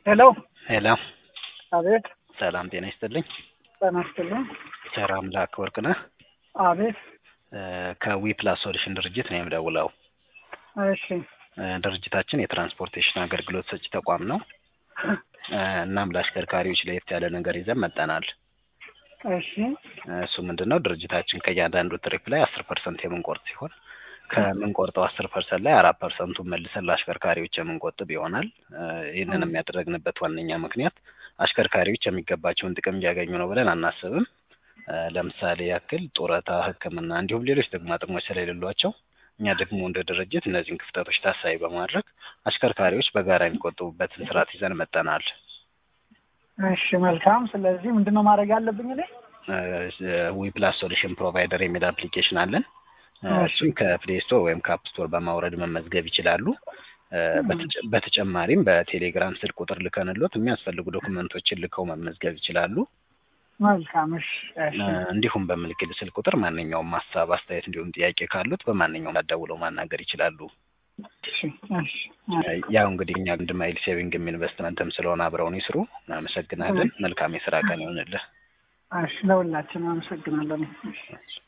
ሄሎ ሄሎ አቤት ሰላም ጤና ይስጥልኝ። ጤና ይስጥልኝ። ቸር አምላክ ወርቅነህ አቤት ከዊ ፕላስ ሶሉሽን ድርጅት ነው የምደውለው። እሺ እ ድርጅታችን የትራንስፖርቴሽን አገልግሎት ሰጪ ተቋም ነው። እ እናም ለአሽከርካሪዎች ለየት ያለ ነገር ይዘን መጠናል። እሺ እሱ ምንድን ነው ድርጅታችን ከእያንዳንዱ ትሪፕ ላይ አስር ፐርሰንት የምንቆርጥ ሲሆን ከምንቆርጠው አስር ፐርሰንት ላይ አራት ፐርሰንቱን መልሰን ለአሽከርካሪዎች የምንቆጥብ ይሆናል። እ ይህንንም ያደረግንበት ዋነኛ ምክንያት አሽከርካሪዎች የሚገባቸውን ጥቅም እያገኙ ነው ብለን አናስብም። እ ለምሳሌ ያክል ጡረታ፣ ሕክምና እንዲሁም ሌሎች ጥቅማ ጥቅሞች ስለሌሏቸው እኛ ደግሞ እንደ ድርጅት እነዚህን ክፍተቶች ታሳቢ በማድረግ አሽከርካሪዎች በጋራ የሚቆጥቡበትን ስርዓት ይዘን መጠናል። እሺ መልካም። ስለዚህ ምንድን ነው ማድረግ ያለብኝ እኔ? ዊ ፕላስ ሶሉሽን ፕሮቫይደር የሚል አፕሊኬሽን አለን። እ እሱን ከፕሌይ ስቶር ወይም ከአፕ ስቶር በማውረድ መመዝገብ ይችላሉ። እ በተጨ- በተጨማሪም በቴሌግራም ስልክ ቁጥር ልከንሎት የሚያስፈልጉ ዶክመንቶችን ልከው መመዝገብ ይችላሉ። መልካም። እሺ እሺ እ እንዲሁም በምልክል ስልክ ቁጥር ማንኛውም ሀሳብ፣ አስተያየት እንዲሁም ጥያቄ ካሉት በማንኛውም አደውለው ማናገር ይችላሉ። እሺ እሺ እ ያው እንግዲህ እኛ አንድ ማይል ሴቪንግም ኢንቨስትመንትም ስለሆነ አብረውን ይስሩ። እናመሰግናለን። መልካም የስራ ቀን ይሆንልህ። እሺ ለሁላችንም አመሰግናለሁ። እሺ